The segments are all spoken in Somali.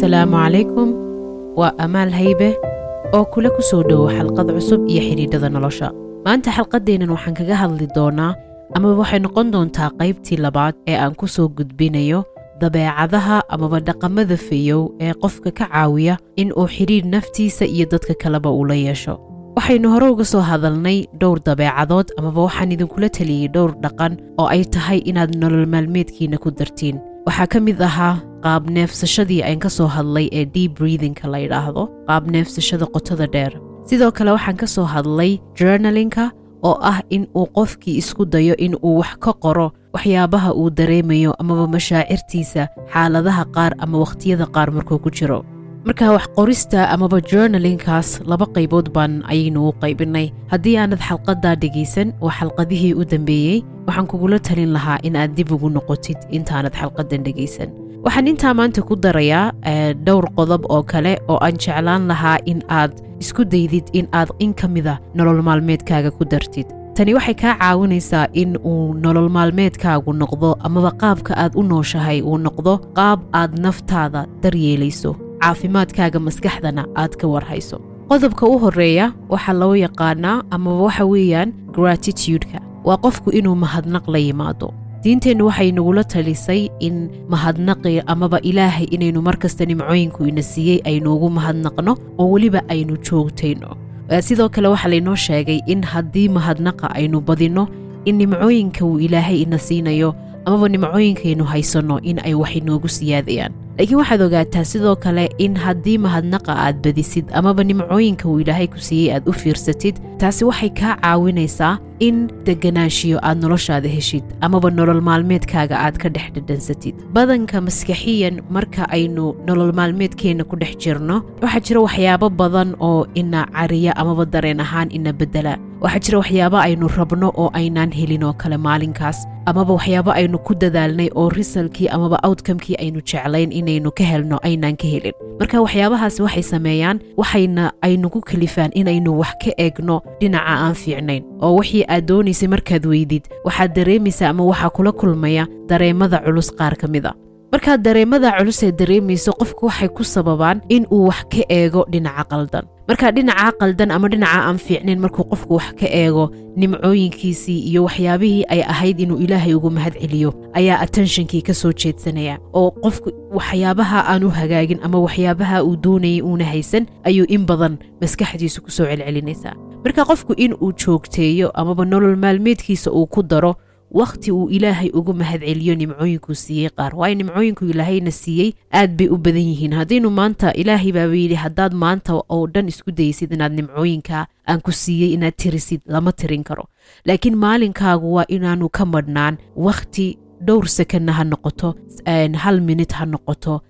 asalaamu calaykum waa amaal haybe oo kula ku soo dhowo xalqad cusub iyo xidhiidhada nolosha maanta xalqaddeennan waxaan kaga hadli doonaa amaba waxay noqon doontaa qaybtii labaad ee aan ku soo gudbinayo dabeecadaha amaba dhaqamada feeyow ee qofka ka caawiya in uu xidhiidh naftiisa iyo dadka kaleba uu la yeesho waxaynu hore uga soo hadalnay dhowr dabeecadood amaba waxaan idinkula taliyey dhowr dhaqan oo ay tahay inaad nolol maalmeedkiina ku dartiin waxaa ka mid ahaa qaab neefsashadii aan ka soo hadlay ee deep breathingka la yidhaahdo qaab neefsashada qotada dheer sidoo kale waxaan ka soo hadlay journalinka oo ah in uu qofkii isku dayo in uu wax ka qoro waxyaabaha uu dareemayo amaba mashaacirtiisa xaaladaha qaar ama wakhtiyada qaar markuu ku jiro marka wax qorista amaba journalinkaas laba qaybood baan ayaynu u qaybinay haddii aanad xalqadaa dhegaysan waa xalqadihii u dambeeyey waxaan kugula talin lahaa in aad dib ugu noqotid intaanad xalqadan dhegaysan waxaan intaa maanta ku darayaa dhowr qodob oo kale oo aan jeclaan lahaa in aad isku daydid in aad in ka mida nolol maalmeedkaaga ku dartid tani waxay kaa caawinaysaa in uu nolol maalmeedkaagu noqdo amaba qaabka aad u nooshahay uu noqdo qaab aad naftaada daryeelayso caafimaadkaaga maskaxdana aad ka warhayso qodobka u horreeya waxaa loo yaqaanaa amaba waxa weeyaan gratitudeka waa qofku inuu mahadnaq la yimaado diinteennu waxay nagula talisay in mahadnaqi amaba ilaahay inaynu mar kasta nimcooyinku ina siiyey aynu ugu mahadnaqno oo weliba aynu joogtayno sidoo kale waxaa laynoo sheegay in haddii mahadnaqa aynu badinno in nimcooyinka uu ilaahay ina siinayo amaba nimcooyinkaynu haysanno in ay wax inoogu siyaadayaan laakiin waxaad ogaataa sidoo kale in haddii mahadnaqa aad badisid amaba nimcooyinka uu ilaahay ku siiyey aad u fiirsatid taasi waxay kaa caawinaysaa in deganaanshiyo aad noloshaada heshid amaba nolol maalmeedkaaga aad ka dhex dhadhansatid badanka maskaxiyan marka aynu nolol maalmeedkeenna ku dhex jirno waxaa jira waxyaabo badan oo ina cariya amaba dareen ahaan ina bedela waxaa jira waxyaabo aynu rabno oo aynaan helin oo kale maalinkaas amaba waxyaabo aynu ku dadaalnay oo risalkii amaba outcomekii aynu jeclayn inaynu ka helno aynaan ka helin marka waxyaabahaas waxay sameeyaan waxayna aynugu kalifaan inaynu wax ka eegno dhinaca aan fiicnayn oo wixii aad doonaysay markaad weydid waxaad dareemaysaa ama waxaa kula kulmaya dareemada culus qaar ka mid a markaad dareemada culus ee dareemayso qofku waxay ku sababaan in uu wax ka eego dhinaca qaldan marka dhinaca qaldan ama dhinaca aan fiicnayn markuu qofku wax ka eego nimcooyinkiisii iyo waxyaabihii ay ahayd inuu ilaahay ugu mahad celiyo ayaa attentionkii ka soo jeedsanaya oo qofku waxyaabaha aan u hagaagin ama waxyaabaha uu doonayay uuna haysan ayuu in badan maskaxdiisu ku soo celcelinaysaa marka qofku in uu joogteeyo amaba nolol maalmeedkiisa uu ku daro wakhti uu ilaahay ugu mahad celiyo nimcooyinkuu siiyey qaar waayo nimcooyinku ilaahayna siiyey aad bay u badan yihiin haddaynu maanta ilaahay baaba yidhi haddaad maanta oo dhan isku daysid inaad nimcooyinka aan ku siiyey inaad tirisid lama tirin karo laakiin maalinkaagu waa inaanu ka madhnaan wakhti dhowr sekanna ha noqoto hal minit ha noqoto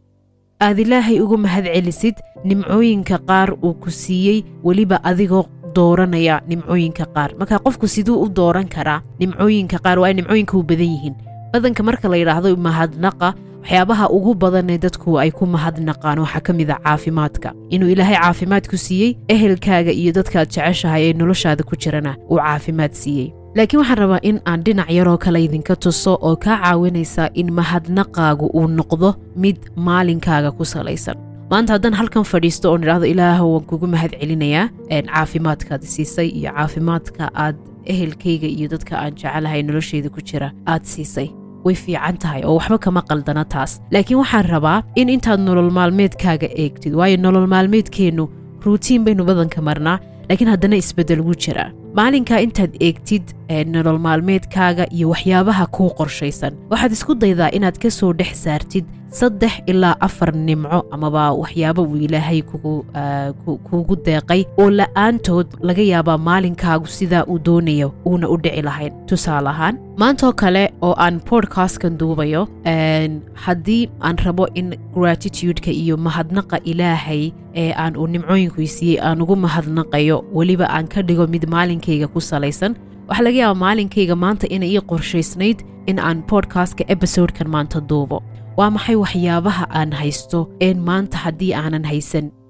aad ilaahay ugu mahad celisid nimcooyinka qaar uu ku siiyey weliba adigoo dooranaya nimcooyinka qaar marka qofku siduu u dooran karaa nimcooyinka qaar waa nimcooyinka u badan yihiin badanka marka la yidhaahdo mahadnaqa waxyaabaha ugu badanee dadku ay ku mahadnaqaan waxaa ka mid a caafimaadka inuu ilaahay caafimaad ku siiyey ehelkaaga iyo dadkaad jeceshahay ee noloshaada ku jirana uu caafimaad siiyey laakiin waxaan rabaa in aan dhinac yaroo kale idinka tuso oo kaa caawinaysa in mahadnaqaagu uu noqdo mid maalinkaaga ku salaysan maanta haddaan halkan fadhiisto oon idhaahdo ilaahow waan kugu mahad celinayaa caafimaadkaad siisay iyo caafimaadka aad ehelkayga iyo dadka aan jecelahay nolosheyda ku jira aad siisay way fiican tahay oo waxba kama qaldana taas laakiin waxaan rabaa in intaad nolol maalmeedkaaga eegtid waayo nolol maalmeedkeennu ruutiin baynu badanka marnaa laakiin haddana isbeddel ugu jiraa maalinkaa intaad eegtid nolol maalmeedkaaga iyo waxyaabaha kuu qorshaysan waxaad isku daydaa inaad ka soo dhex saartid saddex ilaa afar nimco amaba waxyaabo uu ilaahay kuugu deeqay oo la'aantood laga yaabaa maalinkaagu sidaa uu doonayo uuna u dhici lahayn tusaale ahaan maantoo kale oo aan bodkastkan duubayo haddii aan rabo in gratitudeka iyo mahadnaqa ilaahay ee aan uu nimcooyinku siiyey aan ugu mahadnaqayo weliba aan ka dhigo mid maalinkayga ku salaysan waxaa laga yaabaa maalinkayga maanta inay ii qorshaysnayd in aan bodkastka ebisodekan maanta duubo waa maxay waxyaabaha aan haysto een maanta haddii aanan haysan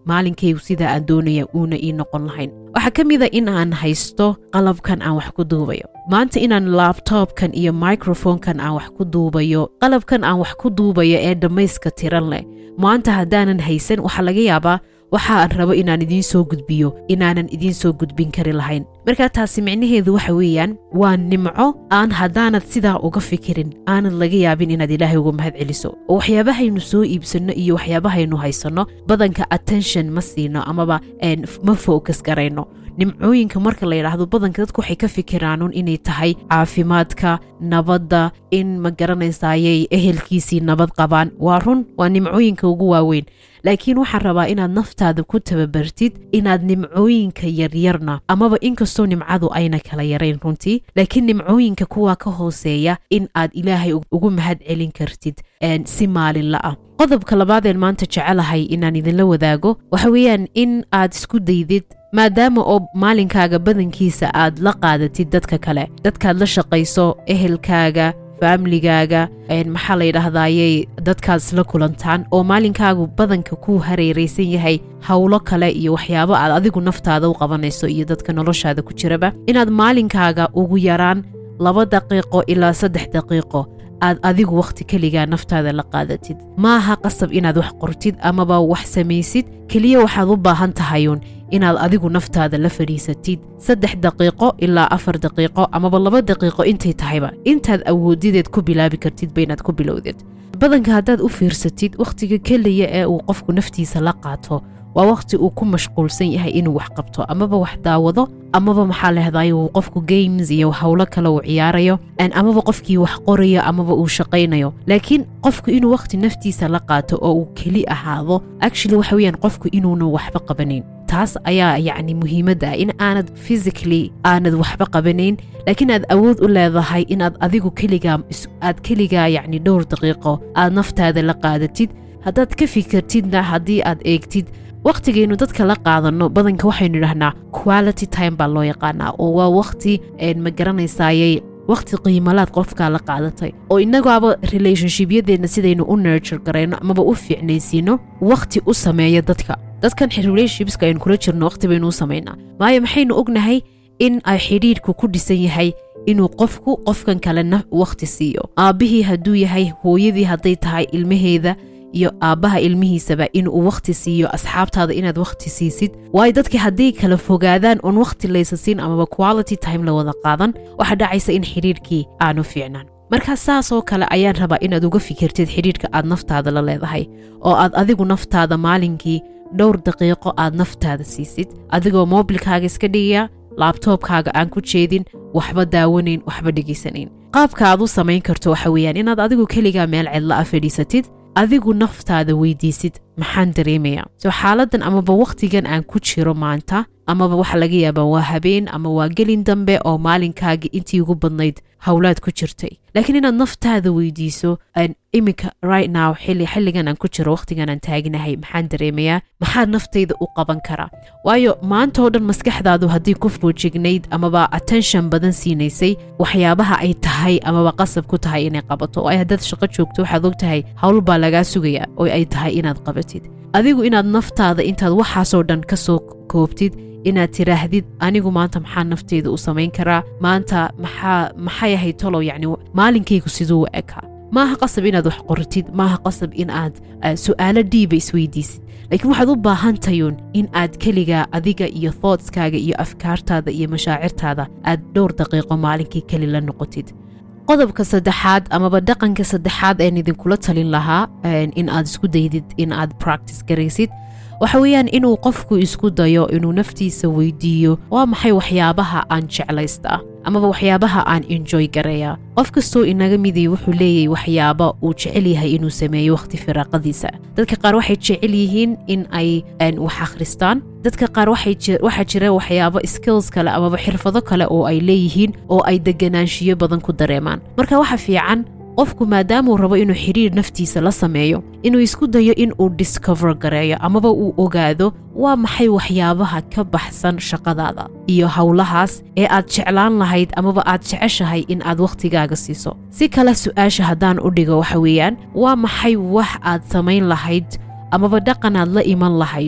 maalinkaygu sidaa aan doonaya uuna ii noqon lahayn waxaa ka mid a in aan haysto qalabkan aan wax ku duubayo maanta inaan laabtoobkan iyo microfonkan aan wax ku duubayo qalabkan aan wax ku duubayo ee dhammayska tiran leh maanta haddaanan haysan waxaa laga yaabaa waxa aan rabo inaan idiin soo gudbiyo inaanan idiin soo gudbin kari lahayn markaa taasi micnaheedu waxa weeyaan waa nimco aan haddaanad sidaa uga fikirin aanad laga yaabin inaad ilaahay uga mahad celiso oo waxyaabahaynu soo iibsanno iyo waxyaabahaynu haysanno badanka attention ma siino amaba ma focus garayno nimcooyinka marka la yidhaahdo badanka dadku waxay ka fikiraanun inay tahay caafimaadka nabadda in ma garanaysayay ehelkiisii nabad qabaan waa run waa nimcooyinka ugu waaweyn laakiin waxaan rabaa inaad naftaada ku tababartid inaad nimcooyinka yaryarna amaba inkastoo nimcadu ayna kala yarayn runtii laakiin nimcooyinka kuwa ka hooseeya in aad ilaahay ugu mahad celin kartid si maalinla ah qodobka labaadeen maanta jecelahay inaan idinla wadaago waxa weeyaan in aad isku daydid maadaama oo maalinkaaga badankiisa aad la qaadatid dadka kale dadkaad la shaqayso ehelkaaga faamligaaga maxaa la yidhaahdayey dadkaas la kulantaan oo maalinkaagu badanka ku hareeraysan yahay howlo kale iyo waxyaabo aad adigu naftaada u qabanayso iyo dadka noloshaada ku jiraba inaad maalinkaaga ugu yaraan laba daqiiqo ilaa saddex daqiiqo aad adigu wakhti keligaa naftaada la qaadatid maaha qasab inaad wax qortid amaba wax samaysid keliya waxaad u baahan tahayuun inaad adigu naftaada la fadhiisatid saddex daqiiqo ilaa afar daqiiqo amaba laba daqiiqo intay tahayba intaad awoodideed ku bilaabi kartidba inaad ku bilowdid badanka haddaad u fiirsatid wakhtiga keliya ee uu qofku naftiisa la qaato waa wakhti uu ku mashquulsan yahay inuu wax qabto amaba wax daawado amaba maxaa lehdaay uu qofku games iyo howlo kale uu ciyaarayo amaba qofkii wax qorayo amaba uu shaqaynayo laakiin qofku inuu wakhti naftiisa la qaato oo uu keli ahaado actually waxa weeyaan qofku inuuna waxba qabanayn taas ayaa yacni muhiimadda ah in aanad physically aanad waxba qabanayn laakiin aad awood u leedahay inaad adigu keligaa aad keligaa yacni dhowr daqiiqo aad naftaada la qaadatid haddaad ka fikirtidna haddii aad eegtid wakhtigaynu dadka la qaadanno badanka waxaynu idhahnaa quality time baa loo yaqaanaa oo waa wakhti ma garanaysayay wakhti qiimalaad qofkaa la qaadatay oo innagaaba relationshipyadeedna sidaynu u nurture garayno amaba u fiicnaysiino wakhti u sameeya dadka dadkan relationshipska aynu kula jirno wakhti baynu u samaynaa maayo maxaynu ognahay in ay xidhiidhku ku dhisan yahay inuu qofku qofkan kalena wakhti siiyo aabbihii hadduu yahay hooyadii hadday tahay ilmaheeda iyo aabbaha ilmihiisaba inuu wakhti siiyo asxaabtaada inaad wakhti siisid waayo dadkii hadday kala fogaadaan oon wakhti laysa siin amaba quality time la wada qaadan waxaa dhacaysa in xidhiidhkii aanu fiicnaan markaa saasoo kale ayaan rabaa inaad uga fikirtid xidhiidhka aad naftaada la leedahay oo aad adigu naftaada maalinkii dhowr daqiiqo aad naftaada siisid adigoo moobilkaaga iska dhigaya laabtoobkaaga aan ku jeedin waxba daawanayn waxba dhegaysanayn qaabka aad u samayn karto waxa weeyaan inaad adigu keligaa meel cidla a fadhiisatid adigu naftaada weydiisid maxaan dareemayaa soo xaaladan amaba wakhtigan aan ku jiro maanta amaba waxa laga yaabaa waa habeen ama waa gelin dambe oo maalinkaagii intii ugu badnayd howlaad ku jirtay laakiin inaad naftaada weydiiso iminka right now xilli xilligan aan ku jiro wakhtigan aan taaginahay maxaan dareemayaa maxaa naftayda u qaban karaa waayo maanta oo dhan maskaxdaadu haddii ku foojignayd amaba attention badan siinaysay waxyaabaha ay tahay amaba qasab ku tahay inay qabato oo ay haddaad shaqo joogto waxaad og tahay howl baa lagaa sugaya oo ay tahay inaad qabatid adigu inaad naftaada intaad waxaasoo dhan ka soo koobtid inaad tiraahdid anigu maanta maxaa nafteyda u samayn karaa maanta maxaa maxay ahayd tolow yacni maalinkaygu siduu u ekaa maaha qasab inaad wax qortid maaha qasab in aad su'aalo dhiiba isweydiisid laakiin waxaad u baahan tayuun in aad keligaa adiga iyo thoughtskaaga iyo afkaartaada iyo mashaacirtaada aad dhowr daqiiqo maalinkii keli la noqotid qodobka saddexaad amaba dhaqanka saddexaad een idinkula talin lahaa in aad isku daydid in aad practice garaysid waxa weeyaan inuu qofku isku dayo inuu naftiisa weydiiyo waa maxay waxyaabaha aan jeclaystaa amaba waxyaabaha aan enjoy gareeya qof kastoo inaga midii wuxuu leeyahay waxyaaba uu jecel yahay inuu sameeyo wakhti firaaqadiisa dadka qaar waxay jecel yihiin in ay wax akhristaan dadka qaar waxaa jira waxyaabo skills kale amaba xirfado kale oo ay leeyihiin oo ay deganaanshiyo badan ku dareemaan marka waxa fiican qofku maadaamuu rabo inuu xidhiir naftiisa la sameeyo inuu isku dayo in uu discover gareeyo amaba uu ogaado waa maxay waxyaabaha ka baxsan shaqadaada iyo howlahaas ee aad jeclaan lahayd amaba aad jeceshahay in aad wakhtigaaga siiso si kale su-aasha haddaan u dhigo waxa weeyaan waa maxay wax aad samayn lahayd amaba dhaqanaad la iman lahayd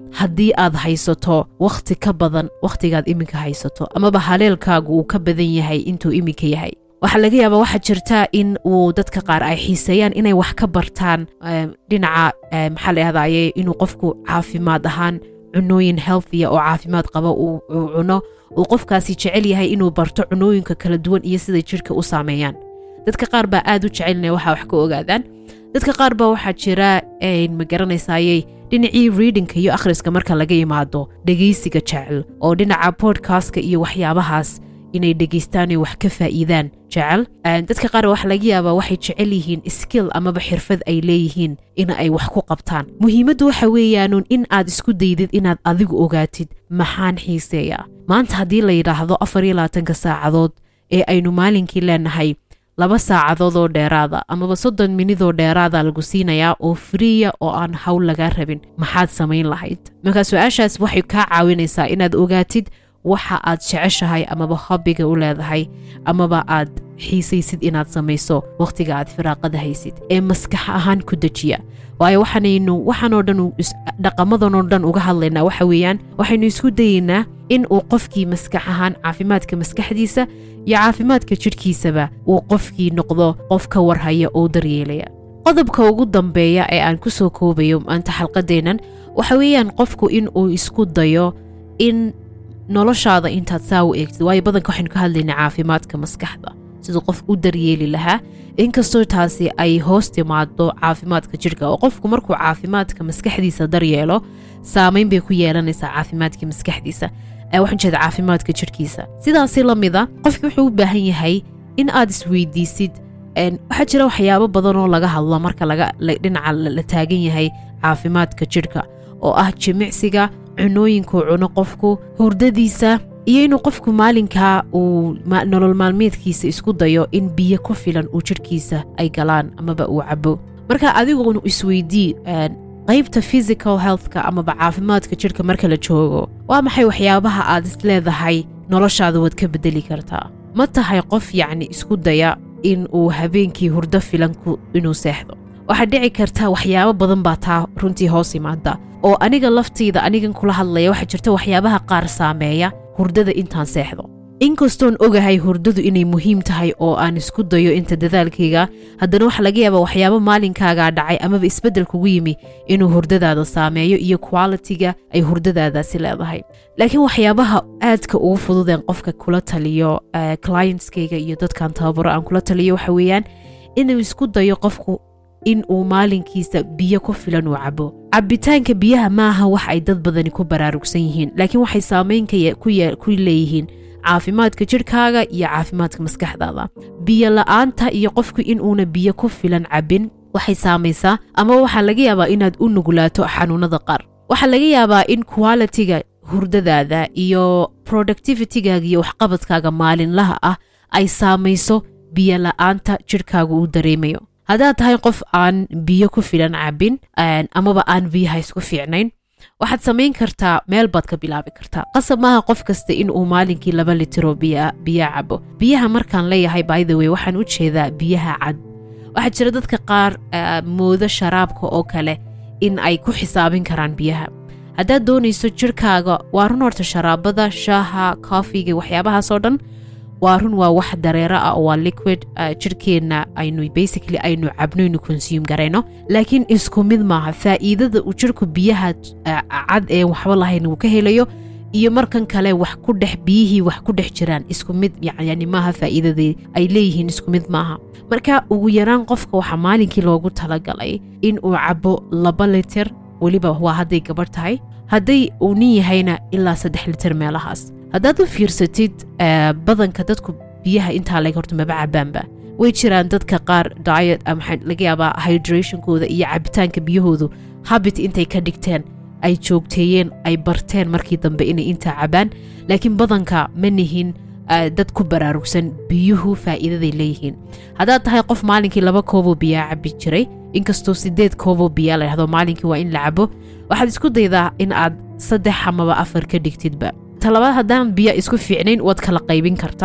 haddii aad haysato wakhti ka badan wakhtigaad iminka haysato amaba haleelkaagu uu ka badan yahay intuu iminka yahay waxaa laga yaabaa waxaa jirta in uu dadka qaar ay xiiseeyaan inay wax ka bartaan dhinaca maxaa la yahdaye inuu qofku caafimaad ahaan cunooyin healthia oo caafimaad qaba uu cuno uu qofkaasi jecel yahay inuu barto cunooyinka kala duwan iyo siday jidhka u saameeyaan dadka qaar baa aad u jecelina waxa wax ka ogaadaan dadka qaar baa waxaa jira ma garanaysayey dhinacii readingka iyo akhriska marka laga yimaado dhegaysiga jecel oo dhinaca bodkastka iyo waxyaabahaas inay dhegaystaan wax ka faa'iidaan jecel dadka qaar waxa laga yaabaa waxay jecel yihiin skill amaba xirfad ay leeyihiin in ay wax ku qabtaan muhiimaddu waxa weeyaanuun in aad isku daydid inaad adigu ogaatid maxaan xiiseeyaa maanta haddii la yidhaahdo afar iyo labaatanka saacadood ee aynu maalinkii leenahay laba saacadood oo dheeraada amaba soddon minidoo dheeraada lagu siinayaa oo friya oo aan hawl lagaa rabin maxaad samayn lahayd marka su-aashaas waxay kaa caawinaysaa inaad ogaatid waxa aad jeceshahay amaba hobbiga u leedahay amaba aad xiisaysid inaad samayso wakhtiga aad firaaqada haysid ee maskax ahaan ku dejiya waayo waxaanaynu waxaanoo dhan dhaqamadanoo dhan uga hadlaynaa waxa weeyaan waxaynu isku dayeynaa in uu qofkii maskax ahaan caafimaadka maskaxdiisa iyo caafimaadka jidhkiisaba uu qofkii noqdo qof ka warhaya oo daryeelaya qodobka ugu dambeeya ee aan ku soo koobayo maanta xalqadeennan waxa weeyaan qofku in uu isku dayo in noloshaada intaad saa u eegtid waayo badanka waxaynu ka hadlaynaa caafimaadka maskaxda siduu qof u daryeeli lahaa inkastoo taasi ay hoos timaado caafimaadka jidhka oo qofku markuu caafimaadka maskaxdiisa daryeelo saamayn bay ku yeelanaysaa caafimaadka maskaxdiisa waxaan jeeda caafimaadka jidhkiisa sidaasi la mida qofki wuxuu u baahan yahay in aad isweydiisid waxaa jira waxyaabo badan oo laga hadlo marka dhinaca la taagan yahay caafimaadka jidhka oo ah jimicsiga cunooyinkuu cuno qofku hurdadiisa iyo inuu qofku maalinkaa uu nolol maalmeedkiisa isku dayo in biyo ku filan uu jidhkiisa ay galaan amaba uu cabo marka adigunu isweydii qaybta physical healthka amaba caafimaadka jidhka marka la joogo waa maxay waxyaabaha aad isleedahay noloshaada waad ka bedeli kartaa ma tahay qof yacni isku daya in uu habeenkii hurdo filanku inuu seexdo waxaa dhici karta waxyaabo badan baa taa runtii hoos imaada oo aniga laftayda anigan kula hadlaya waxaa jirta waxyaabaha qaar saameeya hurdada intaan seexdo inkastoon ogahay hurdadu inay muhiim tahay oo aan isku dayo inta dadaalkayga haddana waxa laga yaabaa waxyaabo maalinkaagaa dhacay amaba isbeddel kugu yimi inuu hurdadaada saameeyo iyo qualitiga ay hurdadaadaasi leedahay laakiin waxyaabaha aadka ugu fududeen qofka kula taliyo clientskayga iyo dadkan tababaro aan kula taliyo waxa weeyaan inuu isku dayo qofku in uu maalinkiisa biyo ku filan uu cabo cabitaanka biyaha maaha wax ay dad badani ku baraarugsan yihiin laakiin waxay saamaynka ku leeyihiin caafimaadka jidhkaaga iyo caafimaadka maskaxdaada biyo la-aanta iyo qofku in uuna biyo ku filan cabin waxay saamaysaa ama waxaa laga yaabaa inaad u nugulaato xanuunada qaar waxaa laga yaabaa in qualitiga hurdadaada iyo productivitigaaga iyo waxqabadkaaga maalinlaha ah ay saamayso biyo la-aanta jidhkaaga uu dareemayo haddaad tahay qof aan biyo ku filan cabin amaba aan biyaha isku fiicnayn waxaad samayn kartaa meel baad ka bilaabi kartaa qasab maaha qof kasta in uu maalinkii laba litiro biya cabo biyaha markaan leeyahay bythe way waxaan u jeedaa biyaha cad waxaa jira dadka qaar moodo sharaabka oo kale in ay ku xisaabin karaan biyaha haddaad doonayso jirhkaaga waa run horta sharaabada shaaha koofiga waxyaabahaasoo dhan waa run waa wax dareero ah waa liquid jirhkeenna aynu basically aynu cabno inu consume garayno laakiin isku mid maaha faa'iidada uu jirhku biyaha cad ee waxba lahayn uu ka helayo iyo markan kale wax ku dhex biyihii wax ku dhex jiraan isku mid yani maaha faa'iidadii ay leeyihiin isku mid maaha marka ugu yaraan qofka waxaa maalinkii loogu talagalay in uu cabo laba litir weliba waa hadday gabarh tahay hadday uu nin yahayna ilaa saddex litir meelahaas haddaad u fiirsatid badanka dadku biyaha intaa leg horta maba cabaanba way jiraan dadka qaar diet maxaa laga yaabaa hydrationkooda iyo cabitaanka biyahoodu habit intay ka dhigteen ay joogteeyeen ay barteen markii dambe inay intaa cabaan laakiin badanka ma nihin dad ku baraarugsan biyuhu faa'iidaday leeyihiin haddaad tahay qof maalinkii laba kooboo biyaa cabi jiray inkastoo sideed kooboo biyaa la dhahdo maalinkii waa in la cabo waxaad isku daydaa in aad saddex amaba afar ka dhigtidba talabaad haddaan biyo isku fiicnayn waad kala qaybin kartaa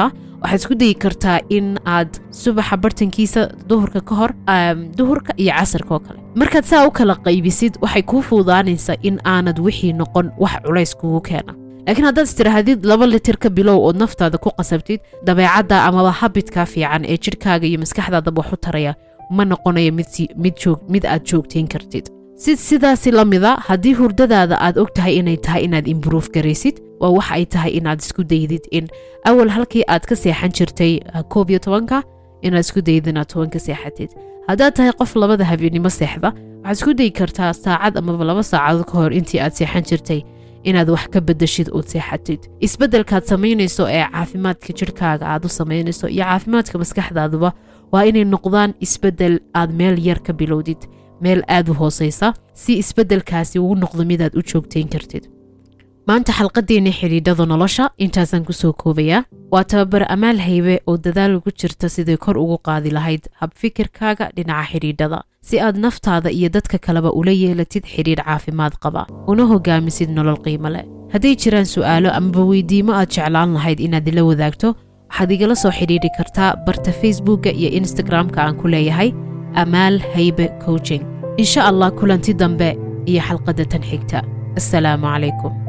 waxaad isku dayi kartaa in aad subaxa bartankiisa duhurka ka hor duhurka iyo casarka oo kale markaad saa u kala qaybisid waxay kuu fuudaanaysaa in aanad wixii noqon wax culays kugu keena laakiin haddaad istiraahadid laba litir ka bilow ood naftaada ku qasabtid dabeecadda amaba habidka fiican ee jidhkaaga iyo maskaxdaadaba wax u taraya ma noqonayo mid aad joogtayn kartid si sidaasi la mida haddii hurdadaada aad og tahay inay tahay inaad imbrove garaysid waa wax ay tahay inaad isku daydid in awal halkii aad ka seexan jirtay koob iyo tobanka inaad isku dayid inaad toban ka seexatid haddaad tahay qof labada habeenimo seexda waxaad isku dayi kartaa saacad amaba laba saacadood ka hor intii aad seexan jirtay inaad wax ka bedeshid ood seexatid isbeddelkaad samaynayso ee caafimaadka jidhkaaga aad u samaynayso iyo caafimaadka maskaxdaaduba waa inay noqdaan isbeddel aad meel yar ka bilowdid meel aad u hoosaysa si isbeddelkaasi uu noqdo midaad u joogtayn kartid maanta xalqadeenna xidhiidhada nolosha intaasaan kusoo koobayaa waa tababar amaal haybe oo dadaal ugu jirta siday kor ugu qaadi lahayd habfikirkaaga dhinaca xidhiidhada si aad naftaada iyo dadka kaleba ula yeelatid xidhiidh caafimaad qaba una hogaamisid nolol qiimo leh hadday jiraan su'aalo amaba weydiimo aad jeclaan lahayd inaad ila wadaagto waxaad igala soo xidhiidhi kartaa barta facebookka iyo instagramka aan ku leeyahay amaal haybe coaching insha allah kulanti dambe iyo xalqadda tan xigta assalaamu calaykum